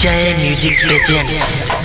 जय music presents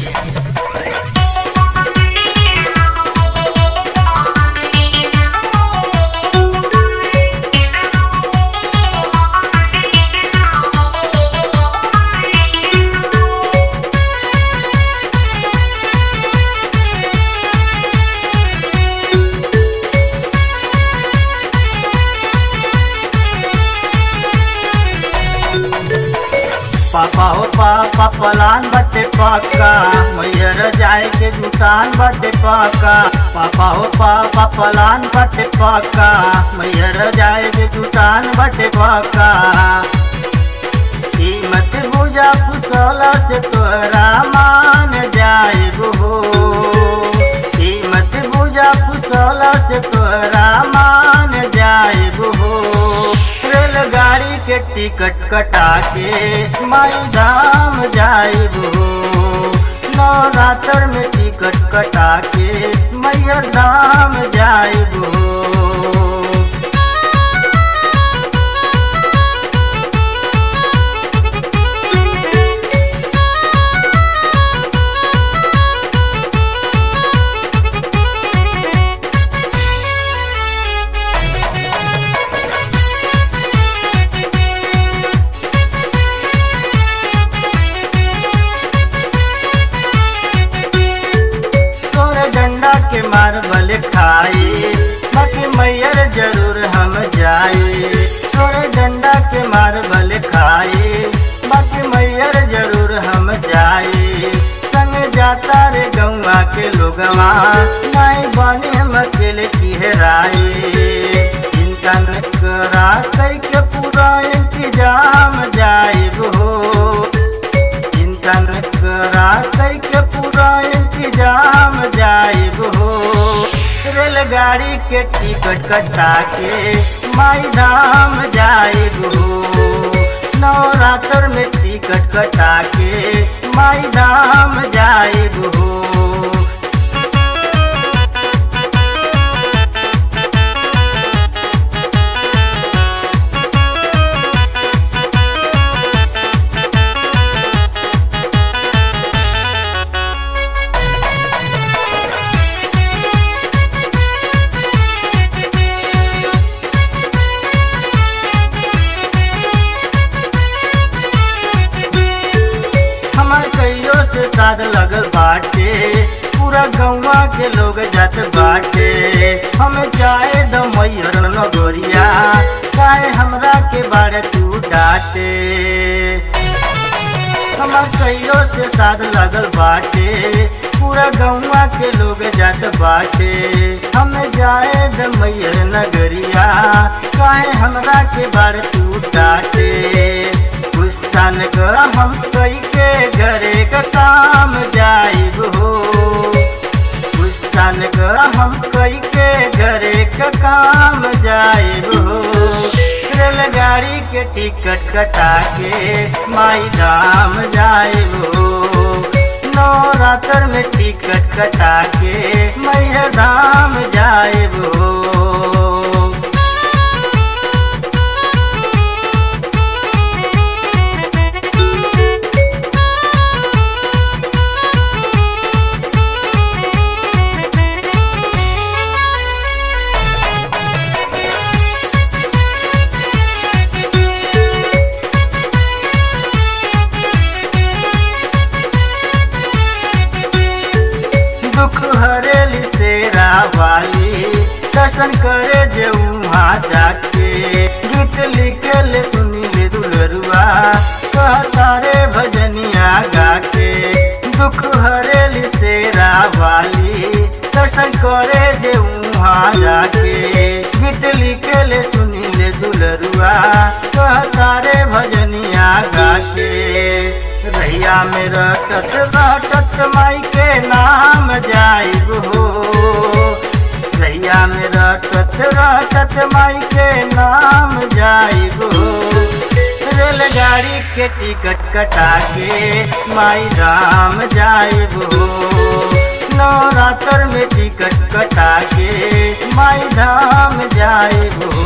पापा हो पापा पलान बटे पक्का मैयर जाए के जुटान बटे पक्का पापा हो पापा पलान बटे पक्का मैयर जाए के जुटान बटे पक्का कीमत बुझा फुसला से तोरा मान जाए हो कीमत बुझा फुसला से तोरा मान जाए हो रेलगाड़ी के टिकट कटा के माई धाम जाइबो नवरात्र में टिकट कटा के मैयर धाम जाइबो तोरे डंडा के मार बल खाई बाकी मैयर जरूर हम जाए तोरे डंडा के मार बल खाई बाकी मैयर जरूर हम जाए संग जाता रे गौवा के लोगवा नहीं बने हम अकेले की हेराए चिंता न करा कई के पूरा इंतजाम जाइब हो चिंता न करा कई के पूरा इंतजाम जाइब हो रेलगाड़ी के टिकट कटा के माई धाम जाइब हो नवरात्र में टिकट कटा के माई धाम जाइब हो हमार कईयो से साथ लगल बाटे पूरा गौवा के लोग जात बाटे हम जाए द मैयर नगोरिया काहे हमरा के बारे तू डाटे हमार कईयो से साथ लगल बाटे पूरा गौवा के लोग जात बाटे हम जाए द मैयर नगरिया काहे हमरा के बारे तू डाटे गुस्सा न कर हम कई के घरे का काम जाइब हो गुस्सा न कर हम कई के घरे का काम जाइब हो रेलगाड़ी के टिकट कटा के माई धाम जाइब हो नवरात्र में टिकट कटा के मैया धाम जाइब हो दुख हरेली सेरा वाली दर्शन करे जे वहाँ जाके गीत लिखे ले सुनी ले दुलरुआ कहता रे भजनिया गाके दुख हरेली सेरा वाली दर्शन करे जे वहाँ जाके गीत लिखे ले सुनी ले दुलरुआ कहता रे भजनिया गाके रैया में रटत रटत माई के नाम जाइब हो रैया में रटत रटत माई के नाम जाइब हो रेलगाड़ी के टिकट कटा के माई धाम जाइब हो नवरात्र में टिकट कटा के माई धाम जाइब हो